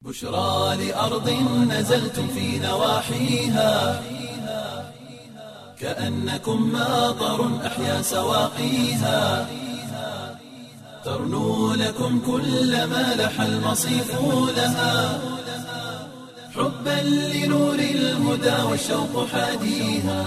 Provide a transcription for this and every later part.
بشرى لأرض نزلتم في نواحيها كأنكم ماطر أحيا سواقيها ترنو لكم كل ما لح المصيف لها حبا لنور الهدى والشوق حاديها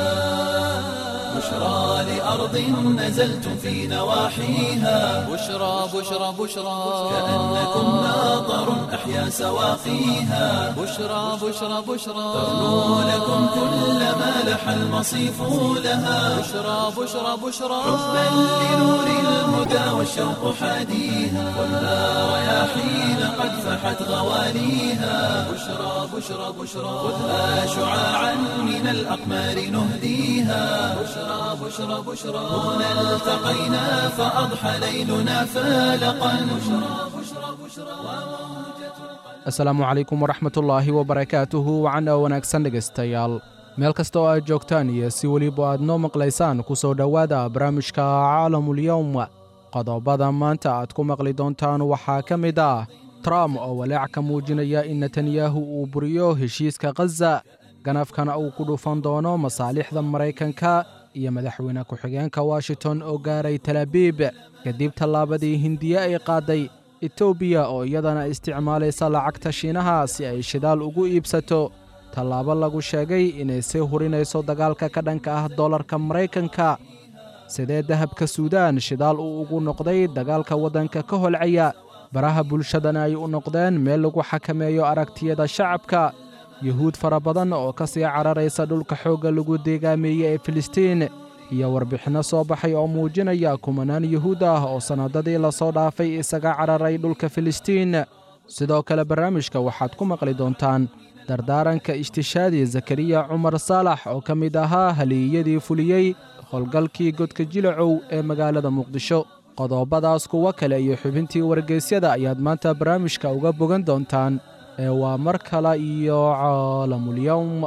بشرى لأرض نزلتم في نواحيها بشرى بشرى بشرى كأنكم ماطر أحيا سواقيها بشرى بشرى بشرى ترنو لكم كل ما لح المصيف لها بشرى بشرى بشرى حبا لنور الهدى والشوق حاديها والنار رياحين قد فحت غواليها بشرى بشرى بشرى خذها شعاعا من الأقمار نهديها بشرى بشرى بشرى هنا التقينا فأضحى ليلنا فالقا بشرى بشرى بشرى asalaamu calaykum waraxmatullaahi wabarakaatuhu wacana wanaagsan dhegaystayaal meel kasta oo aad joogtaan iyo si weliba aad noo maqlaysaan ku soo dhowaada barnaamijka caalamulyowm qodobada maanta aad ku maqli doontaan waxaa ka mid ah trump oo walaac ka muujinaya in netanyahu uu buriyo heshiiska khaza ganafkana uu ku dhufan doono masaalixda maraykanka iyo madaxweyne ku-xigeenka washington oo gaaray talaabiib kadib tallaabadii hindiye ay qaaday etoobiya oo iyadana isticmaalaysa lacagta shiinaha si ay shidaal ugu iibsato tallaabo lagu sheegay inay sii hurinayso dagaalka ka dhanka ah dollarka maraykanka sidee dahabka suudaan shidaal uu ugu noqday dagaalka waddanka ka holcaya baraha bulshadana ay u noqdeen meel lagu xakameeyo aragtiyada shacabka yuhuud fara badan oo ka sii cararaysa dhulka xoogga lagu deegaameeyey ee filistiin iyo warbixinno soo baxay oo muujinaya kumanaan yuhuud ah oo sannadadii lasoo dhaafay isaga cararay dhulka filistiin sidoo kale barnaamijka waxaad ku maqli doontaan dardaaranka ishtishaadi zakariya cumar saalax oo ka mid ahaa haliiyadii fuliyey howlgalkii godka jilacow ee magaalada muqdisho qodobadaas kuwo kale iyo xubintii wargeysyada ayaad maanta barnaamijka uga bogan doontaan ee waa mar kale iyo caalamulyowm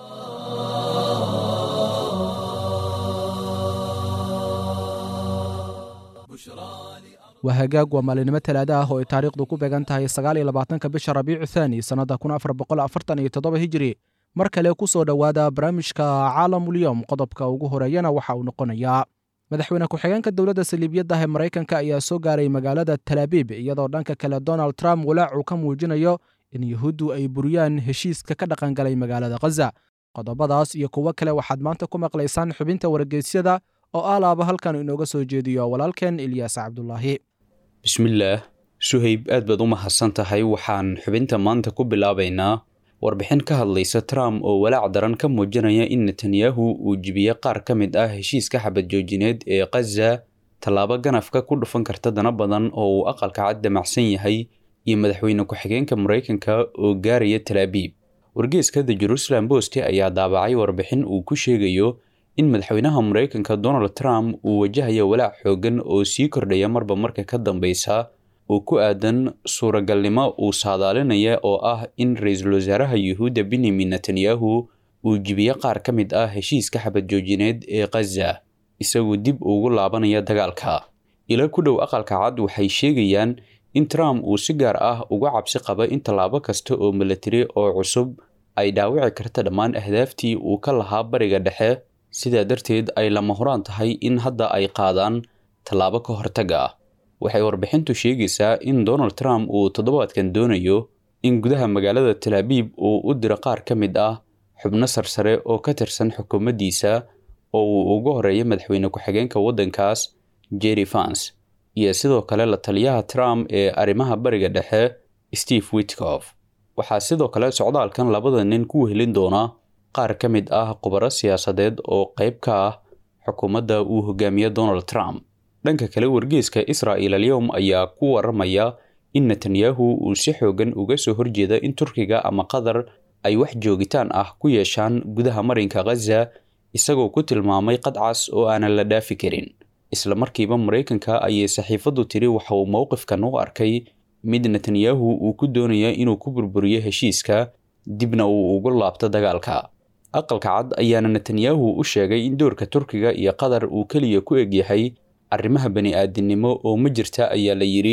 waa hagaag waa maalinimo talaada ah oo ay taariikhdu ku beegan tahay sagaal iyo labaatanka bisha rabiicu thaani sannadda kun afar boqol afartan iyo toddoba hijiri mar kale ku soo dhowaada barnaamijka caalamulyowm qodobka ugu horeeyana waxa uu noqonayaa madaxweyne ku-xigeenka dowladda saliibiyadda ee maraykanka ayaa soo gaaray magaalada talaabiib iyadoo dhanka kale donald trump walaac uu ka muujinayo in yuhuuddu ay buriyaan heshiiska ka dhaqangalay magaalada khaza qodobadaas iyo kuwo kale waxaad maanta ku maqlaysaan xubinta wargeysyada oo alaaba halkan inooga soo jeediyo walaalkeen ilyaas cabdulaahi bismillaah suhayb aad baad u mahadsan tahay waxaan xubinta maanta ku bilaabaynaa warbixin ka hadlaysa trump oo walaac daran ka muujinaya in netanyahu uu jibiye qaar ka mid ah heshiiska xabad joojineed ee khaza tallaabo ganafka ku dhufan karta dana badan oo uu aqalka cad damacsan yahay iyo madaxweyne ku-xigeenka maraykanka oo gaaraya talaabiib wargeeska the jerusalem post ayaa daabacay warbixin uu ku sheegayo in madaxweynaha maraykanka donald trump uu wajahayo walaac xoogan oo sii kordhaya marba marka ka dambeysa oo ku aadan suuragalnimo uu saadaalinaya oo ah in ra-iisul wasaaraha yuhuudda benyamin netanyahu uu jibiye qaar ka mid ah heshiiska xabad joojineed ee khaza isagoo dib ugu laabanaya dagaalka ila ku dhow aqalka cad waxay sheegayaan in trump uu si gaar ah uga cabsi qaba in tallaabo kasta oo milatari oo cusub ay dhaawici karta dhammaan ahdaaftii uu ka lahaa bariga dhexe sidaa darteed ay lama horaan tahay in hadda ay qaadaan tallaabo ka hortaga ah waxay warbixintu sheegaysaa in donald trump uu toddobaadkan doonayo in gudaha magaalada talaabiib uu u diro qaar ka mid ah xubno sarsare oo ka tirsan xukuumaddiisa oo uu uga horeeya madaxweyne ku-xigeenka waddankaas jerry fans iyo sidoo kale la taliyaha trump ee arrimaha bariga dhexe steve witkof waxaa sidoo kale socdaalkan labada nin ku wehelin doona qaar ka mid ah khubaro siyaasadeed oo qayb ka ah xukuumadda uu hogaamiye donald trump dhanka kale wargeeska israa'il alyowm ayaa ku waramaya in netanyahu uu si xoogan uga soo horjeeda in turkiga ama qatar ay wax joogitaan ah ku yeeshaan gudaha marinka khaza isagoo ku tilmaamay qadcas oo aanan la dhaafi karin isla markiiba maraykanka ayay saxiifaddu tiri waxa uu mowqifkan u arkay mid netanyahu uu ku doonaya inuu ku burburiyo heshiiska dibna uu ugu laabto dagaalka aqalka cad ayaana netanyahu u sheegay in doorka turkiga iyo qatar uu keliya ku egyahay arrimaha bani-aadinimo oo ma jirta ayaa la yidhi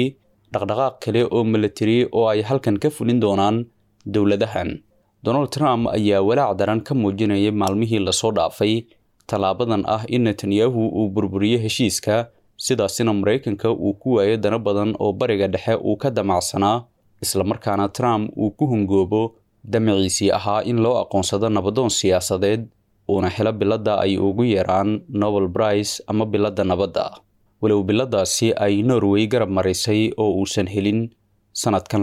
dhaqdhaqaaq kale oo milatari oo ay halkan ka fulin doonaan dowladahan donald trump ayaa walaac daran ka muujinaya maalmihii lasoo dhaafay tallaabadan ah in netanyahu uu burburiyo heshiiska sidaasina maraykanka uu ku waayo dana badan oo bariga dhexe uu ka damacsanaa islamarkaana trump uu ku hungoobo damaciisii ahaa in loo aqoonsado nabadoon siyaasadeed uuna helo biladda ay ugu yeeraan nobel brice ama biladda nabadda walow biladaasi ay norway garab marisay oo uusan helin sanadkan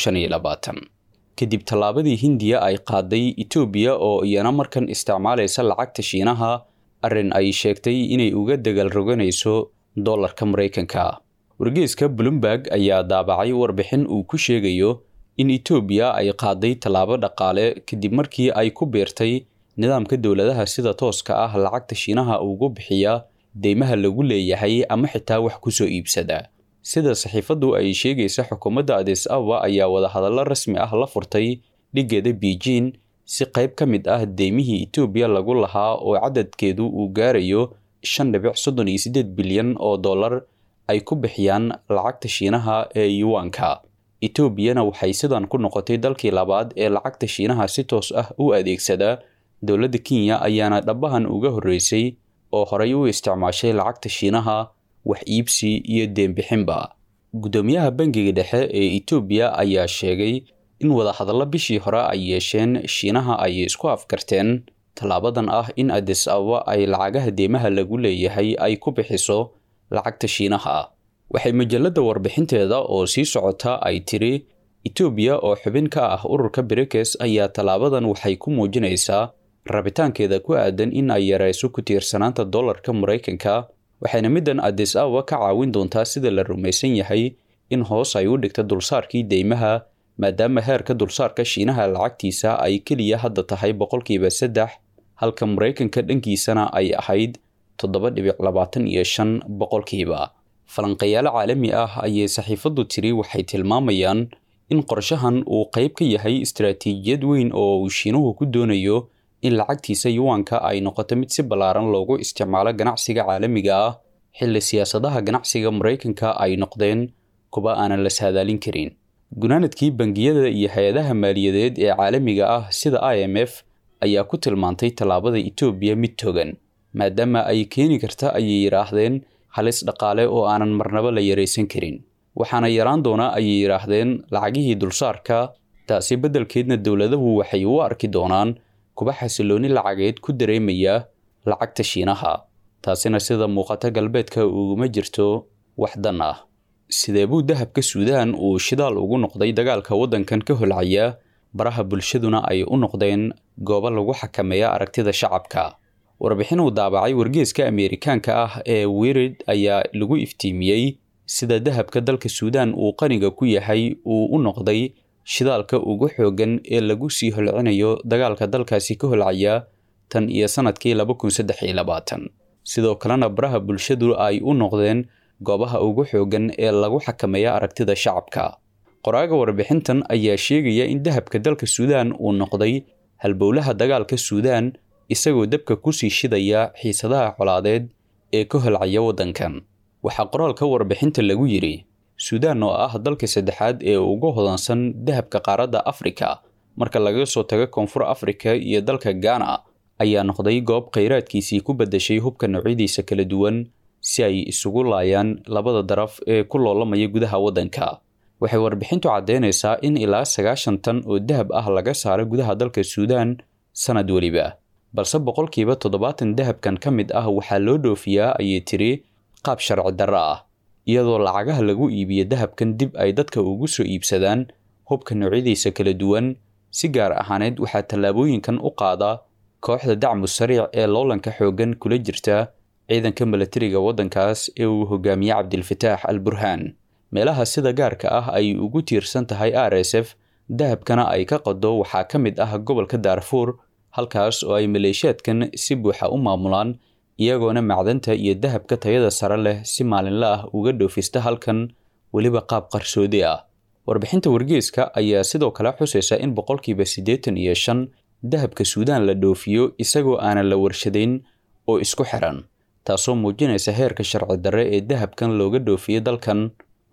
kadib tallaabadii hindiya ay qaaday etoobiya oo iyana markan isticmaalaysa lacagta shiinaha arrin ay sheegtay inay uga degal roganayso dollarka maraykanka wargeeska bloomberg ayaa daabacay warbixin uu ku sheegayo in etoobiya ay qaaday tallaabo dhaqaale kadib markii ay ku biirtay nidaamka dowladaha sida tooska ah lacagta shiinaha ugu bixiya deymaha lagu leeyahay ama xitaa wax kusoo iibsada sida saxiifaddu ay sheegaysa xukuumadda adis ababa ayaa wadahadallo rasmi ah la furtay dhiggeeda beijing si qayb ka mid ah deymihii etoobiya lagu lahaa oo cadadkeedu uu gaarayo shan dhibic soddon iyo siddeed bilyan oo dollar ay ku bixiyaan lacagta shiinaha ee yuwanka etoobiyana waxay sidan ku noqotay dalkii labaad ee lacagta shiinaha si toos ah u adeegsada dowladda kenya ayaana dhabahan uga horreysay oo horey u isticmaashay lacagta shiinaha wax iibsi iyo deenbixinba guddoomiyaha bangiga dhexe ee etoobiya ayaa sheegay in wadahadallo bishii hore ay yeesheen shiinaha ay isku afkarteen tallaabadan ah in adis ababa ay lacagaha deymaha lagu leeyahay ay ku bixiso lacagta shiinaha waxay majalladda warbixinteeda oo sii socota ay tiri etoobiya oo xubin ka ah ururka brikes ayaa tallaabadan waxay ku muujinaysaa rabitaankeeda ku aadan in ay yarayso ku tiirsanaanta dollarka maraykanka waxayna middan adis ababa ka caawin doontaa sida la rumaysan yahay in hoos ay u dhigta dulsaarkii deymaha maadaama heerka dulsaarka shiinaha lacagtiisa ay keliya hadda tahay boqolkiiba saddex halka maraykanka dhankiisana ay ahayd toddoba dhibic labaatan iyo shan boqolkiiba falanqayaalo caalami ah ayay saxiifaddu tiri waxay tilmaamayaan in qorshahan uu qayb ka yahay istaraatiijiyad weyn oo uu shiinuhu ku doonayo in lacagtiisa yuwanka ay noqoto mid si ballaaran loogu isticmaalo ganacsiga caalamiga ah xilli siyaasadaha ganacsiga maraykanka ay noqdeen kuwa aanan la saadaalin karin gunaanadkii bangiyada iyo hay-adaha maaliyadeed ee caalamiga ah sida i m f ayaa ku tilmaantay tallaabada etoobiya mid togan maadaama ay keeni karta ayay yidhaahdeen halis dhaqaale oo aanan marnaba la yaraysan karin waxaana yaraan doonaa ayay yidhaahdeen lacagihii dulsaarka taasi beddelkeedna dowladahu waxay u arki doonaan kuba xasilooni lacageed ku dareemaya lacagta shiinaha taasina sida muuqata galbeedka uguma jirto wax dan ah sidee buu dahabka suudaan uu shidaal ugu noqday dagaalka waddankan ka holcaya baraha bulshaduna ay u noqdeen goobo lagu xakameeya aragtida shacabka warbixin uu daabacay wargeeska ameerikaanka ah ee wirid ayaa lagu iftiimiyey sida dahabka dalka suudaan uu qaniga ku yahay uu u noqday shidaalka ugu xooggan ee lagu sii holcinayo dagaalka dalkaasi ka holcaya tan iyo sanadkii laba kun saddex iyo labaatan sidoo kalena baraha bulshadu ay u noqdeen goobaha ugu xooggan ee lagu xakameeya aragtida shacabka qoraaga warbixintan ayaa sheegaya in dahabka dalka suudaan uu noqday halbowlaha dagaalka suudaan isagoo dabka kusii shidaya xiisadaha colaadeed ee ka holcaya waddankan waxaa qoraalka warbixinta lagu yidhi suudaan oo ah dalka saddexaad ee ugu hodansan dahabka qaaradda afrika marka laga soo tago koonfur afrika iyo dalka gaana ayaa noqday goob khayraadkiisii ku beddeshay hubka noocyadiisa kala duwan si ay isugu laayaan labada daraf ee ku loolamaya gudaha waddanka waxay warbixintu caddeynaysaa in ilaa sagaashan tan oo dahab ah laga saaro gudaha dalka suudaan sanad weliba balse boqolkiiba toddobaatan dahabkan ka mid ah waxaa loo dhoofiyaa ayay tiri qaab sharci darro ah iyadoo lacagaha lagu iibiyo dahabkan dib ay dadka ugu soo iibsadaan hubka noocyadiisa kala duwan si gaar ahaaneed waxaa tallaabooyinkan u qaada kooxda dacmu sariic ee loolanka xooggan kula jirta ciidanka milatariga waddankaas ee uu hogaamiye cabdilfataax al burhaan meelaha sida gaarka ah ay ugu tiirsan tahay r s f dahabkana ay ka qado waxaa ka mid ah gobolka daarfuur halkaas oo ay maleeshiyaadkan si buuxa u maamulaan iyagoona macdanta iyo dahabka tayada sare leh si maalinle ah uga dhoofista halkan weliba qaab qarsoodi ah warbixinta wargeeska ayaa sidoo kale xusaysa in boqolkiiba siddeetan iyo shan dahabka suudaan la dhoofiyo isagoo aanan la warshadayn oo isku xiran taasoo muujinaysa heerka sharci darre ee dahabkan looga dhoofiyo dalkan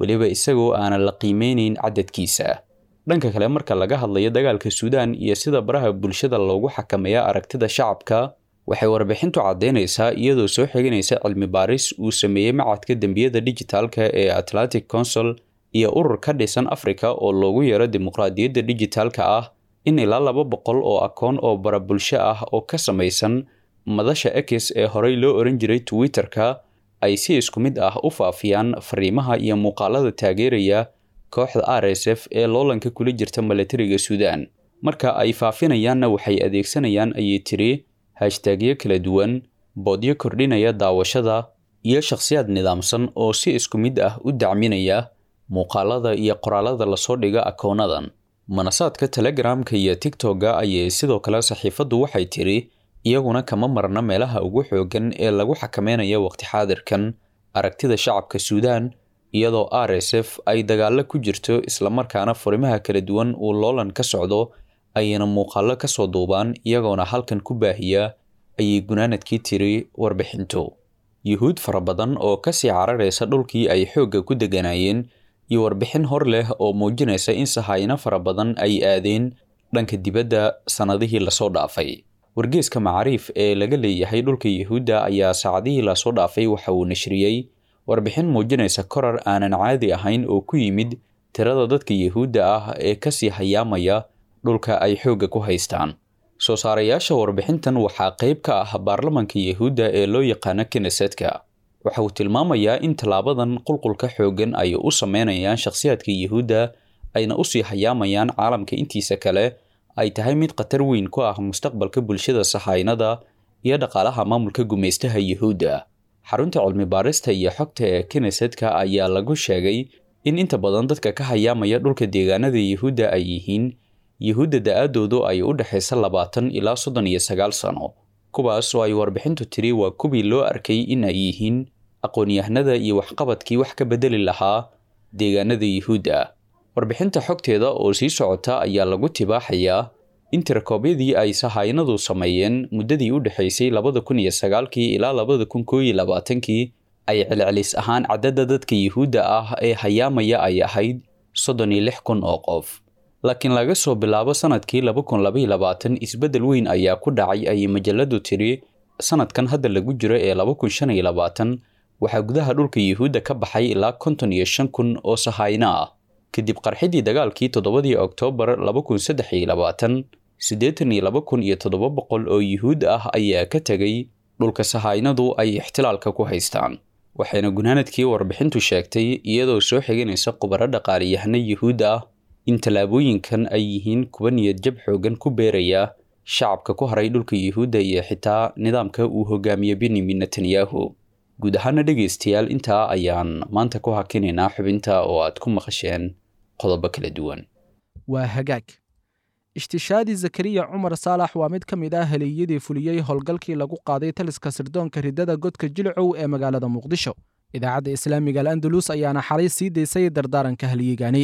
weliba isagoo aanan la qiimeynayn cadadkiisa dhanka kale marka laga hadlayo dagaalka suudaan iyo sida baraha bulshada loogu xakameeya aragtida shacabka waxay warbixintu caddaynaysaa iyadoo soo xiganaysa cilmi baaris uu sameeyey macadka dembiyada dijitaalka ee atlantic council iyo urur ka dhisan africa oo loogu yeero dimuqraadiyadda dijitaalka ah in ilaa laba boqol oo akoon oo bara bulsho ah oo ka samaysan madasha x ee horey loo oran jiray twitter-ka ay si isku mid ah u faafiyaan fariimaha iyo muuqaalada taageeraya kooxda r s f ee loolanka kula jirta milatariga suudaan marka ay faafinayaanna waxay adeegsanayaan ayay tiri hashtaagyo kala duwan boodyo kordhinaya daawashada iyo shakhsiyaad nidaamsan oo si isku mid ah u dacminaya muuqaalada iyo qoraalada lasoo dhiga akoonadan manasaadka telegramka iyo tigtogga ayay sidoo kale saxiifaddu waxay tiri iyaguna kama marna meelaha ugu xooggan ee lagu xakameynaya waqti xaadirkan aragtida shacabka suudaan iyadoo r s f ay dagaalo ku jirto islamarkaana furimaha kala duwan uu loolan ka socdo ayayna muuqaallo ka soo duubaan iyagoona halkan ku baahiya ayay gunaanadkii tiri warbixintu yuhuud fara badan oo kasii cararaysa dhulkii ay xoogga ku deganaayeen iyo warbixin hor leh oo muujinaysa in sahayno fara badan ay aadeen dhanka dibadda sannadihii lasoo dhaafay wargeeska macaariif ee laga leeyahay dhulka yuhuudda ayaa saacadihii lasoo dhaafay waxa uu nashriyey warbixin muujinaysa korar aanan caadi ahayn oo ku yimid tirada dadka yuhuudda ah ee kasii hayaamaya dhulka ay xoogga ku haystaan soo saarayaasha warbixintan waxaa qayb ka ah baarlamanka yuhuudda ee loo yaqaano knesetka waxa uu tilmaamayaa in tallaabadan qulqulka xooggan ay u sameynayaan shakhsiyaadka yuhuudda ayna usii hayaamayaan caalamka intiisa kale ay tahay mid khatar weyn ku ah mustaqbalka bulshada sahaynada iyo dhaqaalaha maamulka gumaystaha yuhuudda xarunta cilmi baarista iyo xogta ee knesetka ayaa lagu sheegay in inta badan dadka ka hayaamaya dhulka deegaanada yuhuudda ay yihiin yuhuudda da-aadoodu ay u dhexaysa labaatan ilaa soddon iyo sagaal sano kuwaas oo ay warbixintu tiri waa kuwii loo arkay in ay yihiin aqoon-yahanada iyo waxqabadkii wax ka bedeli lahaa deegaanada yuhuudda warbixinta xogteeda oo sii socota ayaa lagu tibaaxayaa in tirakoobyadii ay sahaynadu sameeyeen muddadii u dhexaysay labada kun iyo sagaalkii ilaa labada kun koo iyo labaatankii ay celcelis ahaan cadadda dadka yuhuudda ah ee hayaamaya ay ahayd soddon iyo lix kun oo qof laakiin laga soo bilaabo sanadkii laba kun labaiyo labaatan isbeddel weyn ayaa ku dhacay ayay majaladu tiri sanadkan hadda lagu jiro ee laba kun shan iyo labaatan waxaa gudaha dhulka yuhuudda ka baxay ilaa konton iyo shan kun oo sahayno ah kadib qarxidii dagaalkii toddobadii oktoobar laba kun saddex iyo labaatan siddeetan iyo laba kun iyo toddoba boqol oo yuhuud ah ayaa ka tegay dhulka sahaynadu ay ixtilaalka ku haystaan waxayna gunaanadkii warbixintu sheegtay iyadoo soo xiganaysa khubaro dhaqaaliyahano yuhuud ah in tallaabooyinkan ay yihiin kuwa niyad jab xoogan ku beeraya shacabka ku haray dhulka yuhuudda iyo xitaa nidaamka uu hogaamiye benyamin netanyahu guud ahaana dhegaystayaal intaa ayaan maanta ku hakinaynaa xubinta oo aad ku maqasheen qodobo kala duwan waa hagaag ishtishaadi zakariya cumar saalax waa mid ka mid ah haleeyadii fuliyey howlgalkii lagu qaaday taliska sirdoonka riddada godka jilcow ee magaalada muqdisho idaacadda islaamiga al'andalus ayaana xalay sii daysay dardaaranka halyeegani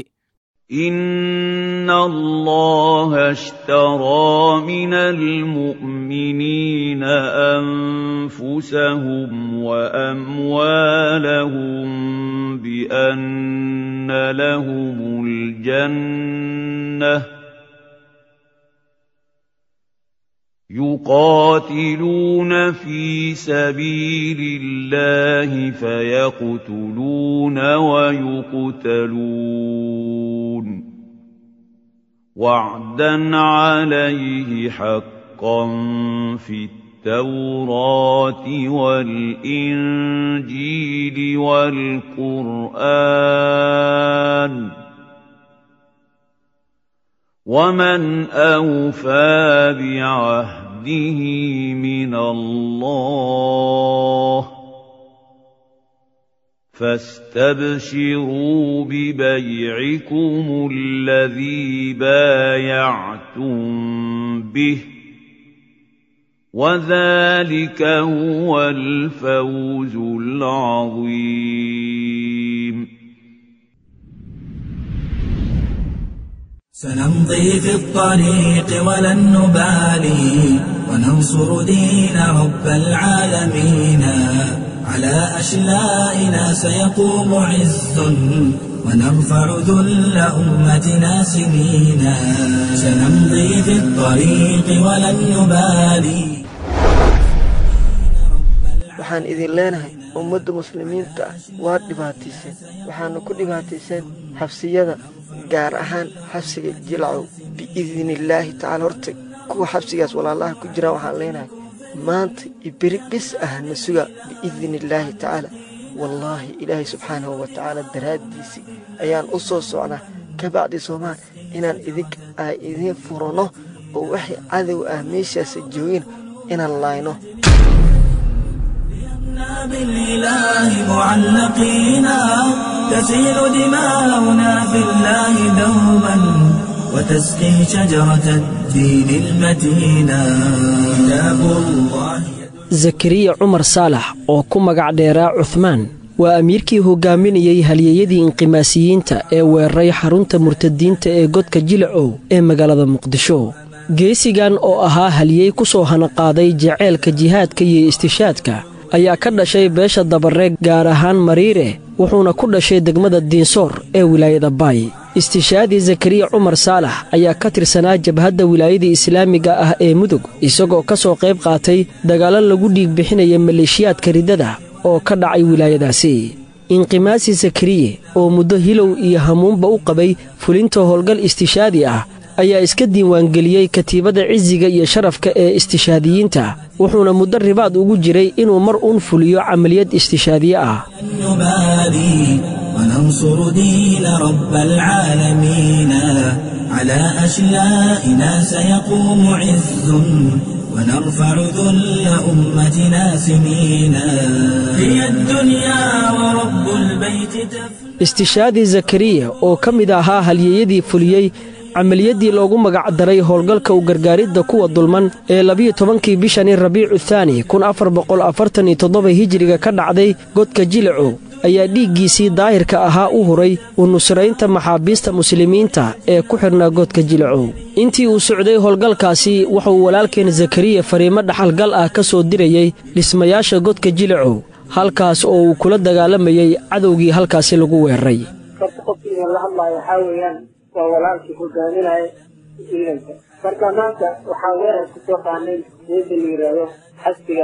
إن الله اشترى من المؤمنين أنفسهم وأموالهم بأن لهم الجنة يقاتلون في سبيل الله فيقتلون ويقتلون وعدا عليه حقا في التوراة والإنجيل والقرآن ومن أوفى بعهده من الله فاستبشروا ببيعكم الذي بايعتم به وذلك هو الفوز العظيم سنمضي في الطريق ولن نبالي وننصر دين رب العالمين على أشلائنا سيقوم عز ونرفع ذل أمتنا سنينا سنمضي في الطريق ولن نبالي waxaan idin leenahay ummadda muslimiinta ah waad dhibaatayseen waxaana ku dhibaatayseen xabsiyada gaar ahaan xabsiga jilcow biidnillaahi tacaala horta kuwa xabsigaas walaalaha ku jiraan waxaan leenahay maanta iyo beri bis ah na suga biidnillaahi tacaala wallaahi ilaahay subxaanahu wa tacaala daraaddiisii ayaan u soo socnaa ka bacdi soomaal inaan idink ay idiin furanno oo waxay cadow ah meeshaasa joogin inaan laayno بالإله معلقينا تسيل دماؤنا في الله دوبا وتسقي شجرة الدين المتينا كتاب الله zakariya cumar saalax oo ku magac dheeraa cuhmaan waa amiirkii hogaaminayey halyeeyadii inqimaasiyiinta ee weeraray xarunta murtadiinta ee godka jilacow ee magaalada muqdisho geesigan oo ahaa halyey ku soo hanaqaaday jaceylka jihaadka iyo istishaadka ayaa ka dhashay beesha dabareeg gaar ahaan mariire wuxuuna ku dhashay degmada diinsoor ee wilaayada baay istishaadii zakariya cumar saalax ayaa ka tirsanaa jabhadda wilaayada islaamiga ah ee mudug isagoo ka soo qayb qaatay dagaallo lagu dhiig bixinaya maleeshiyaadka riddada oo ka dhacay wilaayadaasi inqimaasi zakariye oo muddo hilow iyo hamuunba u qabay fulinta howlgal istishaadi ah ayaa iska diiwaangeliyey katiibada cisiga iyo sharafka ee istishaadiyiinta wuxuuna muddo ribaad ugu jiray inuu mar uun fuliyo camaliyad istishaadiye ah نبالي وننصر دين رب العالمين على أشلائنا سيقوم عز ونرفع ذل أمتنا سنينا هي الدنيا ورب البيت تفنى istishaadii zakariya oo ka mid ahaa halyeeyadii fuliyey camaliyaddii loogu magac daray howlgalka u gargaaridda kuwa dulman ee labiyo tobankii bishani rabiicu thaani kun afar boqol afartan iyo toddoba hijiriga ka dhacday godka jilacow ayaa dhiiggiisii daahirka ahaa u huray u nusraynta maxaabiista muslimiinta ee ku xidhnaa godka jilacow intii uu socday howlgalkaasi wuxuu walaalkeen zakariya fariimo dhaxalgal ah ka soo dirayey dhismayaasha godka jilacow halkaas oo uu kula dagaalamayey cadowgii halkaasi lagu weeraray horta qofkiina la hadlaayo waxaa weeyaan waa walaalkii hogaaminaya ciidanka marka maanta waxaa weerar ku soo qaanay meesha la yidhaahdo xasbiga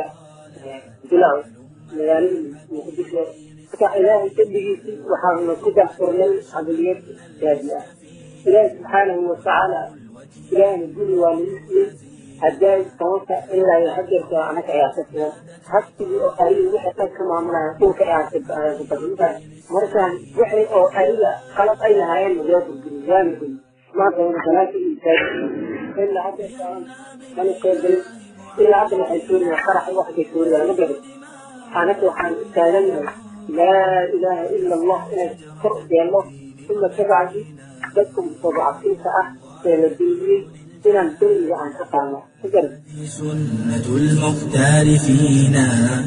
bilaw magaalada muqdisho marka ilaahay dembigiisii waxaanu ku daxfurnay camaliyad gaadi ah ilaahi subxaanahu watacaala ilaahna guri waa nagu siiyey haddaay tobanka ilaa iyo hajarka anaga ayaa ka filan xasbigii oo ariga wixii qad ka maamulaya dhulka ayaa ku badintahay markaan wixii oo ariga qalab ay lahaayeen waa burguri waana guri maanta wana banaanka iyo taagi ilaa hadda mana soo gelin ilaa hadda waxay suuriyaa qarax waxbay suuriyaa ma garan anaga waxaan u taagannahay laa ilaaha ila allah inay kor yeelno uma kabacdi dadka mustadcafiinta ah ee la duuliyey inaan deriga aan ka qaadno ma garan سنة المختار فينا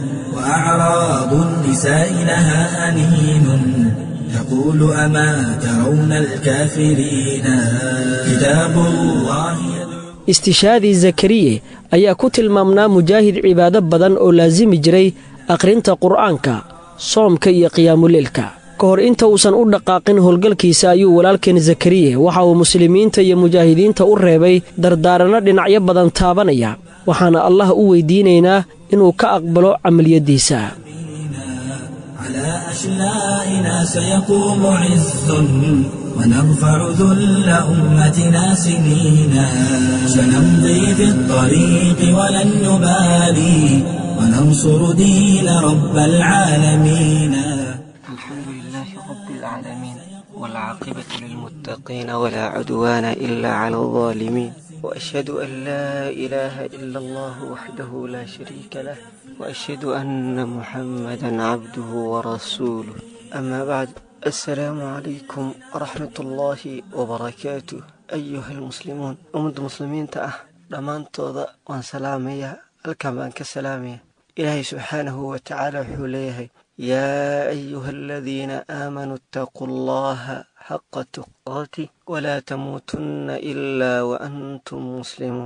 وأعراض النساء لها أنين تقول أما ترون الكافرين كتاب الله istishaadii zakariye ayaa ku tilmaamnaa mujaahid cibaado badan oo laasimi jiray akhrinta qur'aanka soomka iyo qiyaamuleelka ka hor inta uusan u dhaqaaqin howlgalkiisa ayuu walaalkeen zakariye waxa uu muslimiinta iyo mujaahidiinta u reebay dardaaranno dhinacyo badan taabanaya waxaana allah u weydiinaynaa inuu ka aqbalo camaliyaddiisa على أشلائنا سيقوم عز ونرفع ذل أمتنا سنينا سنمضي في الطريق ولن نبالي وننصر دين رب العالمين الحمد لله رب العالمين والعاقبة للمتقين ولا عدوان إلا على الظالمين وأشهد أن لا إله إلا الله وحده لا شريك له وأشهد أن محمدا عبده ورسوله أما بعد السلام عليكم ورحمة الله وبركاته أيها المسلمون أمد المسلمين تأه لمن توضأ وان سلامية الكمان كسلامية إلهي سبحانه وتعالى حليه يا أيها الذين آمنوا اتقوا الله حق تقاته ولا تموتن إلا وأنتم مسلمون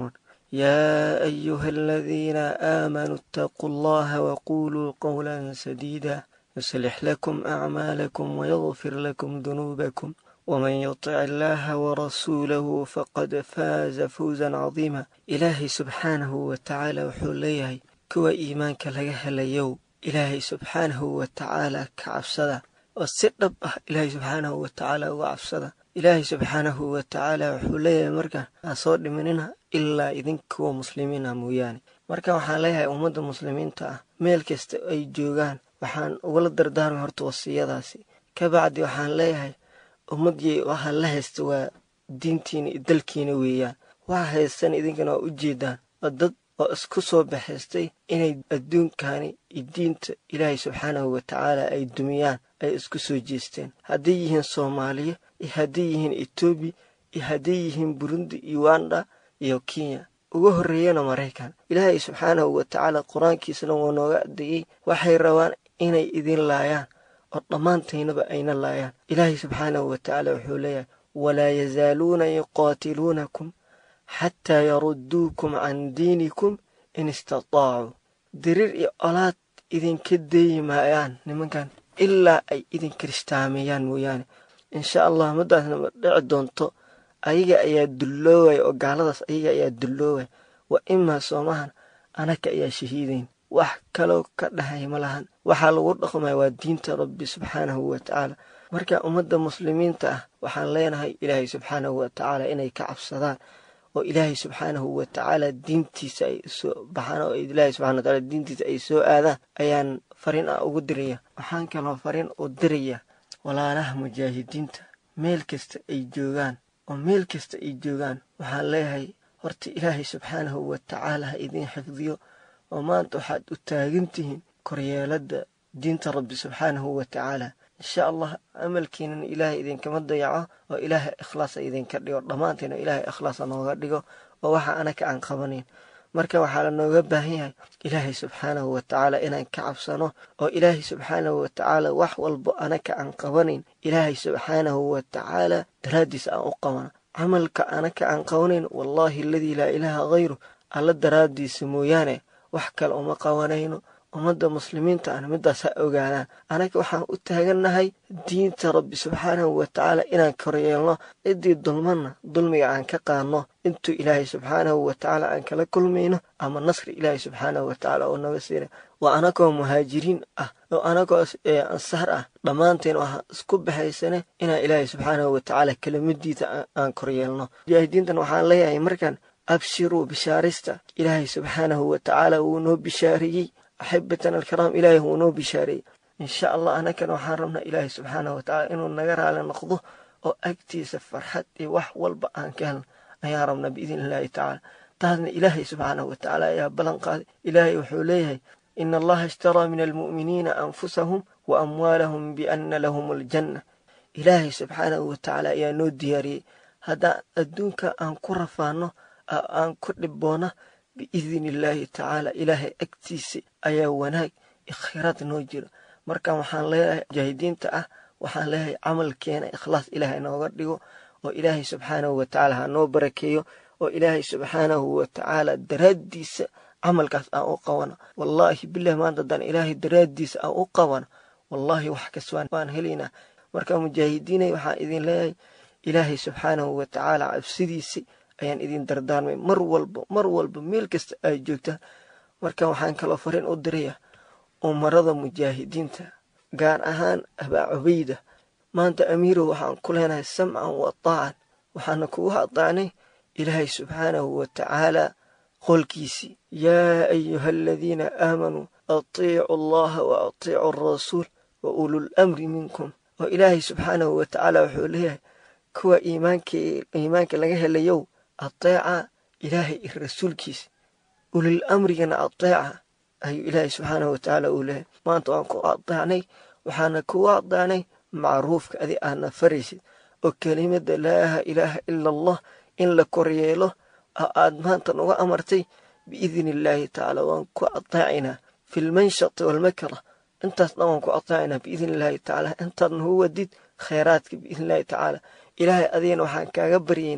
يا أيها الذين آمنوا اتقوا الله وقولوا قولا سديدا يصلح لكم أعمالكم ويغفر لكم ذنوبكم ومن يطع الله ورسوله فقد فاز فوزا عظيما إلهي سبحانه وتعالى وحوليه كوا إيمانك لغا هليو إلهي سبحانه وتعالى كعبسدا وسدب إلهي سبحانه وتعالى وعبسدا ilaahay subxaanahu wa tacaala wuxuu leeyahay marka ha soo dhiminina ilaa idinkuwa muslimiina mooyaane marka waxaan leeyahay ummadda muslimiinta ah meel kasta ay joogaan waxaan ugala dardaarmay horta wasiyadaasi kabacdi waxaan leeyahay ummaddii waxa la haysta waa diintiina iyo dalkiina weeyaan waxa haystan idinkana waa u jeedaan waa dad oo isku soo baxaystay inay adduunkani iyo diinta ilaahay subxaanahu wa tacaala ay dumiyaan ay isku soo jeesteen hadday yihiin soomaaliya iyo hadday yihiin etoobiya iyo hadday yihiin burundi uganda iyo kenya uga horreeyana maraykan ilaahay subxaanahu wa tacaala qur-aankiisana wuu nooga adeeyey waxay rabaan inay idin laayaan oo dhammaantaynaba ayna laayaan ilaahay subxaanahu wa tacaala wuxuu leeyahay walaa yazaaluuna yuqaatiluunakum xataa yarudduukum can diinikum in istataacuu diriir iyo colaad idinka deeyi maayaan nimankan ilaa ay idin kiristaameeyaan mooyaane insha allah madaasna ma dhici doonto ayaga ayaa dulloowaya oo gaaladaas ayaga ayaa dulloowaya wa imaa soomahan anaka ayaa shahiidayn wax kaloo ka dhahay ma lahan waxaa lagu dhaqmaya waa diinta rabbi subxaanahu wa tacaala marka ummadda muslimiinta ah waxaan leenahay ilaahay subxaanahu wa tacaala inay ka cabsadaan oo ilaahay subxaanahu wa tacaala diintiisa ay soo baxaan oo ilaahay subxana wa tacaala diintiisa ay soo aadaan ayaan fariin ah ugu diraya waxaan kaloo fariin u diraya walaalaha mujaahidiinta meel kasta ay joogaan oo meel kasta ay joogaan waxaan leeyahay horta ilaahay subxaanahu wa tacaala ha idiin xifdiyo oo maanta waxaad u taagan tihiin koryeeladda diinta rabbi subxaanahu wa tacaala insha allah amalkiinan ilaahay idinkama dayaco oo ilaahay ikhlaasa idinka dhigo dhammaanteena ilaahay ikhlaasa nooga dhigo oo waxa anaka aan qabanayn marka waxaa la nooga baahan yahay ilaahay subxaanahu wa tacaala inaan ka cabsano oo ilaahay subxaanahu wa tacaala wax walbo anaka aan qabanayn ilaahay subxaanahu wa tacaala daraaddiis aan u qabano camalka anaka aan qabanayn wallaahi aladii laa ilaaha hayru alla daraaddiisa mooyaane wax kale uma qabanayno ummadda muslimiinta ana midaas ha ogaanaan anaga waxaan u taagannahay diinta rabbi subxaanahu wa tacaala inaan koryeelno ciddii dulmanna dulmiga aan ka qaadno intuu ilaahay subxaanahu wa tacaala aan kala kulmayno ama nasri ilaahay subxaanahu wa tacaala oo naga siina waa anagoo muhaajiriin ah oo anagoo ansaar ah dhammaanteen waxaan isku baxaysane inaan ilaahay subxaanahu wa tacaala kelimadiisa aan koryeelno mujaahidiintan waxaan leeyahay markaan abshiruu bishaarista ilaahay subxaanahu wa tacaala wuu noo bishaareeyey axibatan alkiraam ilaahay wuu noo bishaareeyey insha allah anagana waxaan rabnaa ilaahay subxaanahu wa tacaala inuu naga raali noqdo oo agtiisa farxad iyo wax walba aan ka helno ayaan rabnaa biidn illaahi tacaala taasna ilaahay subxaanahu wa tacaala ayaa ballan qaaday ilaahay wuxuu leeyahay ina allaha ishtaraa min almu'miniina anfusahum wa amwaalahum bianna lahum aljanna ilaahay subxaanahu wa tacaala ayaa noo diyaariyey haddaan adduunka aan ku rafaano aan ku dhibboona biidni illaahi tacaala ilaahay agtiisa ayaa wanaag ikhiraad noo jiro marka waxaan leeyahay mujaahidiinta ah waxaan leeyahay camalkeena ikhlaas ilaahay nooga dhigo oo ilaahay subxaanahu wa tacaala ha noo barakeeyo oo ilaahay subxaanahu wa tacaala daraaddiisa camalkaas aan u qabano wallaahi bilahi maanta haddaan ilaahay daraaddiisa aan u qabano wallaahi wax kas waan helaynaa marka mujaahidiinay waxaan idin leeyahay ilaahay subxaanahu wa tacaala cabsidiisi ayaan idin dardaarmay mar walba mar walba meel kasta ay joogtaan marka waxaan kaloo fariin u diraya umarada mujaahidiinta gaar ahaan abaa cubayda maanta amiirow waxaan ku leenahay samcan wa taacan waxaana kugu hadaacnay ilaahay subxaanahu wa tacaala qolkiisii yaa ayuha aladiina aamanuu atiicu allaha wa atiicu arasuul wa ulul amri minkum oo ilaahay subxaanahu wa tacaala wuxuu leeyahay kuwa iimaanka laga helayow ateeca ilaahay iyo rasuulkiisa ulil amrigana ateeca ayuu ilaahay subxaanahu wa tacaala uu leeyahay maanta waan ku adeecnay waxaana kugu adeecnay macruufka adi aadna faraysid oo kelimada laa ilaaha ila allah in la koryeelo oo aad maanta nuga amartay biidni illaahi tacaala waan ku adeecaynaa fi lmanshati walmakra intaas dhan waan ku adeecaynaa biidni illaahi tacaala intaad nagu wadid khayraadka biidni illaahi tacaala ilaahay adigana waxaan kaaga baryaynaa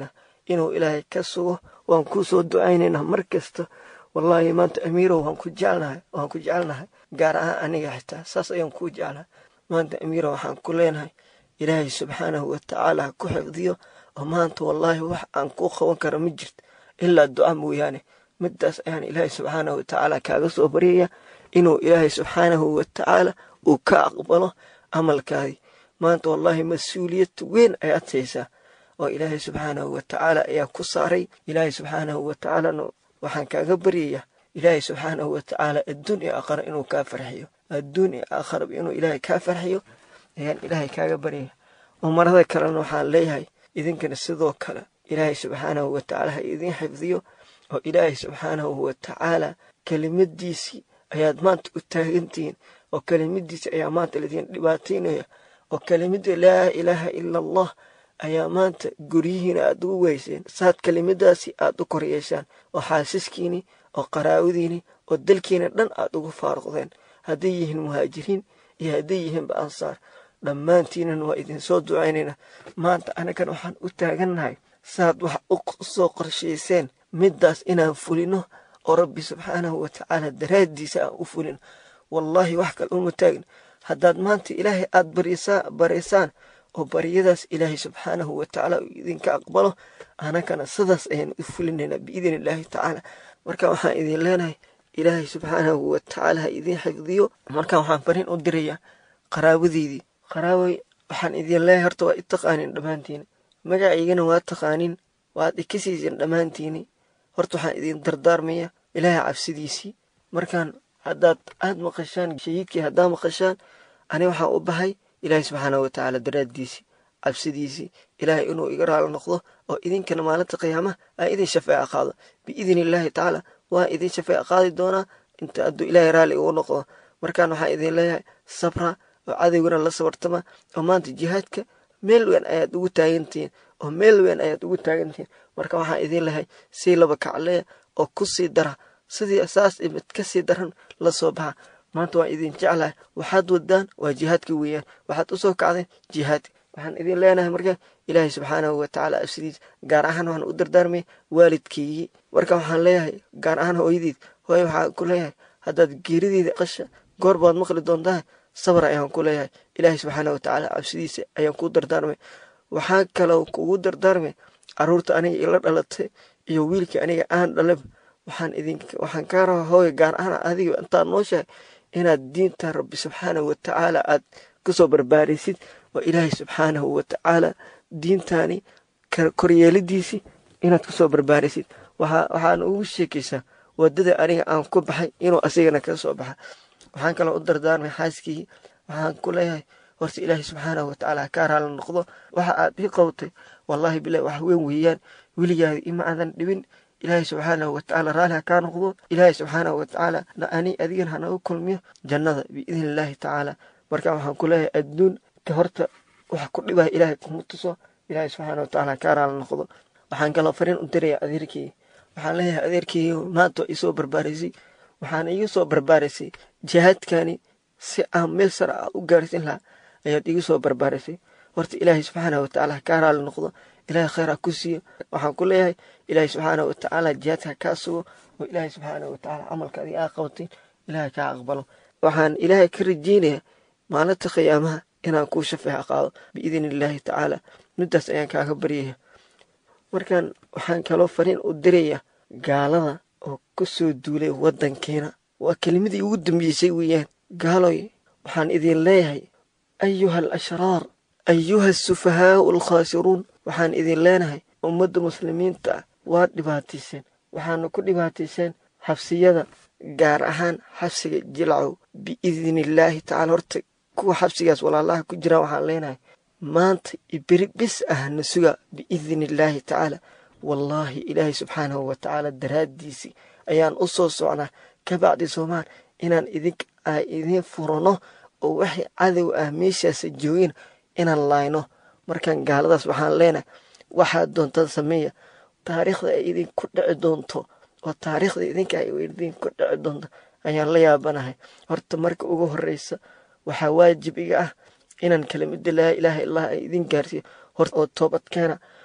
inuu ilaahay ka sugo waan kuu soo ducaynaynaa mar kasta wallaahi maanta amiirow waan ku jecelnahay waan ku jecelnahay gaar ahaan aniga xitaa saas ayaan kuu jeclahay maanta amiirow waxaan ku leenahay ilaahay subxaanahu watacaala ha ku xifdiyo oo maanta wallaahi wax aan kuu qaban karo ma jirto ilaa duca mooyaane midaas ayaan ilaahay subxaanahu watacaala kaaga soo baryaya inuu ilaahay subxaanahu watacaala uu ka aqbalo camalkaadii maanta wallaahi mas-uuliyad weyn ayaad haysaa oo ilaahay subxaanahu watacaala ayaa ku saaray ilaahay subxaanahu watacaalana waxaan kaaga baryayaa ilaahay subxaanahu watacaala adduun iyo aakhara inuu kaa farxiyo adduun iyo aakharaba inuu ilaahay kaa farxiyo ayaan ilaahay kaaga baryaya umarada kalena waxaan leeyahay idinkana sidoo kale ilaahay subxaanahu watacaala ha idiin xifdiyo oo ilaahay subxaanahu watacaala kelimadiisii ayaad maanta u taagantihiin oo kelimadiisi ayaa maanta laydin dhibaataynaya oo kelimada laa ilaaha ila allah ayaa maanta guryihiina aad ugu weyseen saad kelimadaasi aad u kor yeeshaan oo xaasiskiini oo qaraawadiini oo dalkiina dhan aad ugu faaruqdeen hadday yihiin muhaajiriin iyo hadday yihiinba ansaar dhammaantiinan waa idinsoo ducaynaynaa maanta anagan waxaan u taagannahay saad wax u soo qorshayseen middaas inaan fulino oo rabbi subxaanahu watacaala daraaddiisa aan u fulino wallaahi wax kale uma taagin haddaad maanta ilaahay aad baraysaan oo baryadaas ilaahay subxaanahu watacaala uu idinka aqbalo anagana sidaas ayaan u fulinaynaa biidni illaahi tacaala marka waxaan idin leenahay ilaahay subxaanahu watacaala ha idiin xifdiyo marka waxaan fariin u dirayaa qaraabadeydii qaraaway waxaan idin leeyahay horta waa i taqaanin dhammaantiina magacaygana waa taqaanin waad i ka siiseen dhammaantiini horta waxaan idin dardaarmaya ilaahay cabsidiisii markaan haddaad aad maqashaan shahiidkii haddaa maqashaan ani waxaan u bahay ilaahay subxaanahu watacaala daraaddiisii cabsidiisii ilaahay inuu iga raalo noqdo oo idinkana maalinta qiyaamaha aa idin shafeeca qaado biidni illaahi tacaala waa idin shafeeca qaadi doonaa inta hadduu ilaahay raalli ugu noqdo markaan waxaan idin leeyahay sabra oo cadowgana la sabartama oo maanta jihaadka meel weyn ayaad ugu taagantihiin oo meel weyn ayaad ugu taagantihiin marka waxaan idin lehay sii laba kacleya oo ku sii dara sidii saas imid ka sii daran la soo baxa maanta waan idin jeclahay waxaad wadaan waa jihaadka weeyaan waxaad u soo kacdeen jihaadka waxaan idin leenahay marka ilaahay subxaanahu watacaala absidiis gaar ahaan waxaan u dardaarmay waalidkaygii marka waxaan leeyahay gaar ahaan hooyadiid hooye waxaan ku leeyahay haddaad geerideeda qasha goor baad maqli doontaa sabar ayaan ku leeyahay ilaahay subxaanahu watacaala cabsidiisa ayaan kuu dardaarmay waxaa kaloo kugu dardaarmay caruurta aniga ila dhalatay iyo wiilkii aniga aan dhalaba waxaan idin waxaan kaa rabaa hooye gaar ahaan adiga intaad nooshahay inaad diinta rabbi subxaanahu watacaala aad kusoo barbaaraysid oo ilaahay subxaanahu watacaala diintaani koryeelidiisii inaad kusoo barbaaraysid waxaana ugu sheekaysaa wadada aniga aan ku baxay inuu asigana ka soo baxa waxaan kaloo u dardaarmay xaaskii waxaan ku leeyahay horta ilaahay subxaanahu watacaala kaa raali noqdo waxa aad ii qowtay wallaahi bilahi wax weyn weeyaan weligaada ima aadan dhibin ilaahay subxaanahu watacaala raalli ha kaa noqdo ilaahay subxaanahu watacaala ani adigan hanagu kulmiyo jannada biidni illaahi tacaala marka waxaan ku leeyahay adduun ka horta waxa ku dhibaya ilaahay kuma tuso ilaahay subxaana watacaala kaa raali noqdo waxaan kaloo fariin u diraya adeerkii waxaan leeyahay adeerkii maanta isoo barbaaraysay waxaana iga soo barbaaraysay jihaadkani si aan meel sare ah u gaarsin lahaa ayaad igu soo barbaaraysay horta ilaahay subxaana watacaala kaa raali noqdo ilaahay khayr ha ku siiyo waxaan ku leeyahay ilaahay subxaana watacaala jihaadka ha kaa sugo oo ilaahay subxaana watacaala camalka adiga aa qabatin ilaahay kaa aqbalo waxaan ilaahay ka rajeynayaa maalinta khiyaamaha inaan kuu shafeeca qaado biidni illaahi tacaala middaas ayaan kaaga baryaya markaan waxaan kaloo fariin u diraya gaalada oo ku soo duulay waddankeena waa kelimadii ugu dambeysay weeyaan gaaloy waxaan idin leeyahay ayuha al ashraar ayuha asufahaau alkhaasiruun waxaan idin leenahay ummadda muslimiinta ah waad dhibaatayseen waxaana ku dhibaatayseen xabsiyada gaar ahaan xabsiga jilcow biidni illaahi tacaala horta kuwa xabsigaas walaalaha ku jiraan waxaan leenahay maanta iberi bis ah na suga biidni illaahi tacaala wallaahi ilaahay subxaanahu watacaala daraaddiisii ayaan u soo socnaa ka bacdi soomaal inaan idink a idiin furano oo waxay cadow ah meeshaasa joogeen inaan laayno markaan gaaladaas waxaan leenahay waxaad doontaan sameeya taariikhda ay idinku dhici doonto oo taariikhda idinka ay idinku dhici doonto ayaan la yaabanahay horta marka ugu horreysa waxaa waajib iga ah inaan kelimada laa ilaaha illah ay idin gaarsiiyo horta oo toobad keena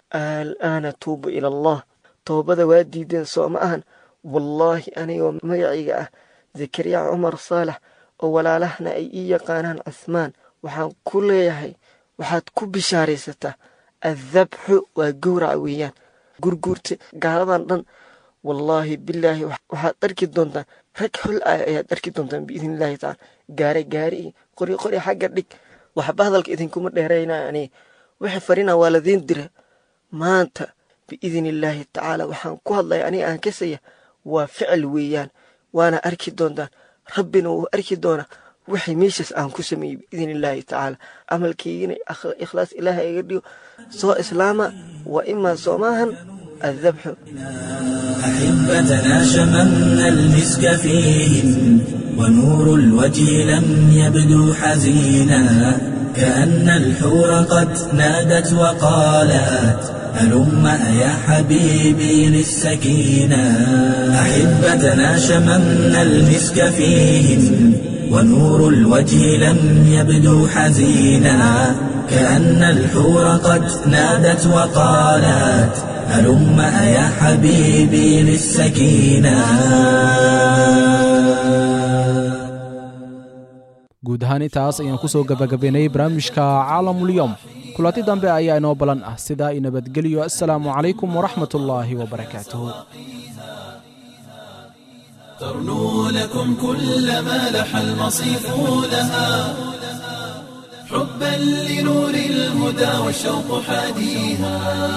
al'aana tuubu ila allah toobada waa diideen soo ma ahan wallaahi anigoo magacayga ah zakariya cumar saalax oo walaalahna ay ii yaqaanaan cuhmaan waxaan ku leeyahay waxaad ku bishaaraysataa addabxu waa gowraca weeyaan gurguurta gaaladan dhan wallaahi bilaahi waxaad arki doontaan rag xol ah ayaad arki doontaan biidn illaahi tacaala gaare gaari iyo qori qori xagga dhig waxba hadalka idinkuma dheeraynaa ani wixii farina waa ladiin dira maanta biidn illaahi tacaala waxaan ku hadlaya aniga aan kasaya waa ficil weeyaan waana arki doontaan rabbina wuu arki doonaa wixii meeshaas aan ku sameeyey biidn illaahi tacaala camalkeygina ikhlaas ilaaha iga dhigo soo islaama waa imaa soo maahan الذبح أحبتنا شممنا المسك فيهم ونور الوجه لم يبدو حزينا كأن الحور قد نادت وقالت هلم يا حبيبي للسكينة أحبتنا شممنا المسك فيهم ونور الوجه لم يبدو حزينا كأن الحور قد نادت وقالت هلم يا حبيبي للسكينة guud ahaan intaas ayaan ku soo gabagabaynay barnaamijka caalamulyoom kulanti dambe ayaa inoo balan ah sidaa i nabadgeliyo assalaamu calaykum waraxmat ullaahi wabarakaatuh ترنو لكم كل ما لح المصيف لها حبا لنور الهدى والشوق حاديها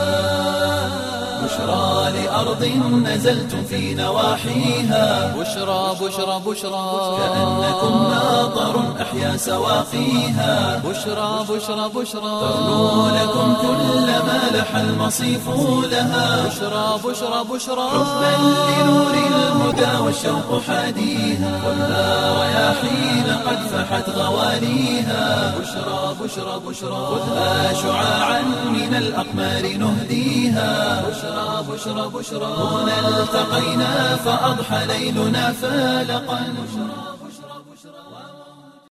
بشرى لأرض نزلتم في نواحيها بشرى بشرى بشرى كأنكم ماطر أحيا سواقيها بشرى بشرى بشرى ترنو لكم كل ما لح المصيف لها بشرى بشرى بشرى حبا لنور الهدى والشوق حاديها خذها رياحين قد فحت غواليها بشرى بشرى بشرى خذها شعاعا من الأقمار نهديها بشرى بشرى بشرى هنا التقينا فأضحى ليلنا فالقا